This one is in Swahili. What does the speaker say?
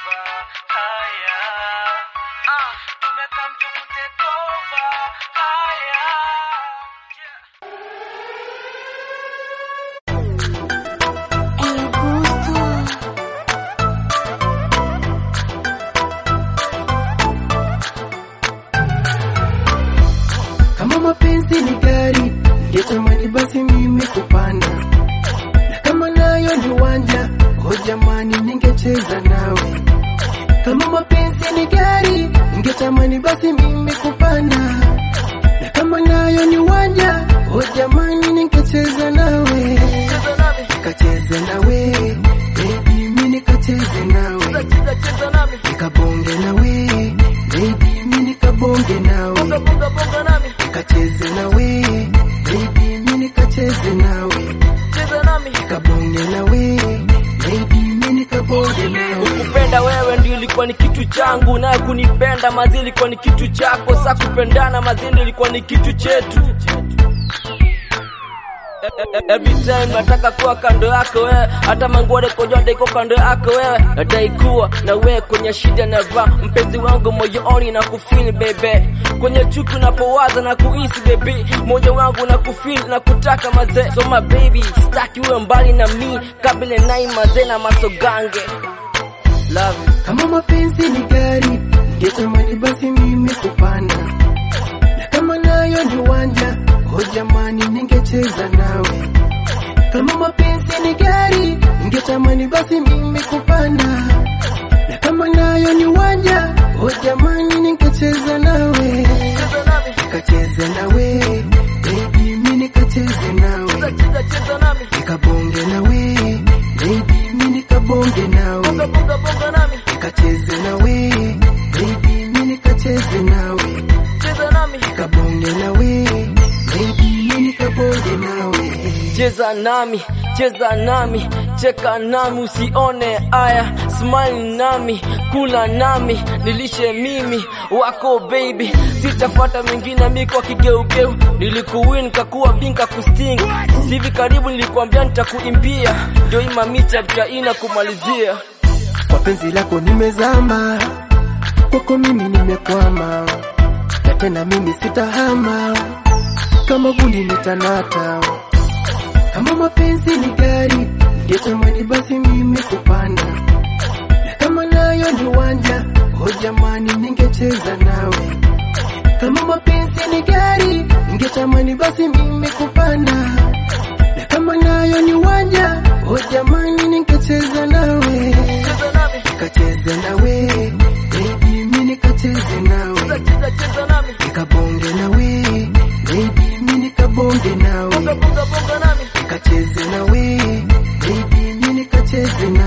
haya ah, tumekam tukutekova haya yeah. Kama mapenzi ni gari, ningetamani basi mimi kupanda, na kama nayo ni uwanja, oh jamani, ningecheza nawe. Kama mapenzi ni gari, ningetamani basi mimi kupanda, na kama nayo ni uwanja, oh jamani, ningecheza nawe, nikacheze nawe, baby, mimi nikacheze nawe, nikabonge nawe, baby, mimi nikabonge nawe nikacheze nawe baby, mimi nikacheze nawe, nikabonge nawe baby, mimi nikabonge nawe. Kupenda wewe ndio ilikuwa ni kitu changu, naye kunipenda mazi ilikuwa ni kitu chako. Sa kupendana mazi ndio ilikuwa ni kitu chetu. E- e- e- Every time nataka kuwa kando yako wewe, hata mangore kojoda iko kando yako wewe, nadai kuwa na wewe kwenye shida na raha, mpenzi wangu moyoni na kufeel baby, kwenye chuki unapowaza na kuhisi baby, moyo wangu na kufeel na kutaka mazee, so my baby, sitaki uwe mbali na mi, kabla nai mazee na masogange, love you. Kama mapenzi ni gari, ningetamani basi mimi kupanda, na kama nayo ni uwanja, oh jamani, ningecheza nawe. Kama mapenzi ni gari, ningetamani basi mimi kupanda, na kama nayo ni uwanja, oh jamani, ningecheza nawe, nikacheze nawe, baby, mimi nikacheze nawe, nikabonge nawe, baby, mimi nikabonge nawe nikacheze nawe baby, mimi nikacheze nawe, nikabonge nawe baby, mimi nikabonge nawe. cheza nami cheza nami cheka nami usione aya smile nami kula nami nilishe mimi wako baby sitafuata mengine mi kwa kigeugeu nilikuwin kakuwa binka kusting sivi karibu nilikuambia nitakuimbia ndio imamicha taina kumalizia Kwa penzi lako nimezama, kwako mimi nimekwama, na tena mimi sitahama, kama gundi nitanata. Kama mapenzi ni gari, ningetamani basi mimi kupanda, na kama nayo ni uwanja, oh jamani, ningecheza nawe. Kama mapenzi ni gari, ningetamani basi mimi kupanda, na kama nayo ni uwanja, oh jamani, ningecheza nawe nikacheze nawe baby, mimi nikacheze nawe, nikabonge nawe baby, mimi nikabonge nawe, nikacheze nawe baby, mimi nikacheze nawe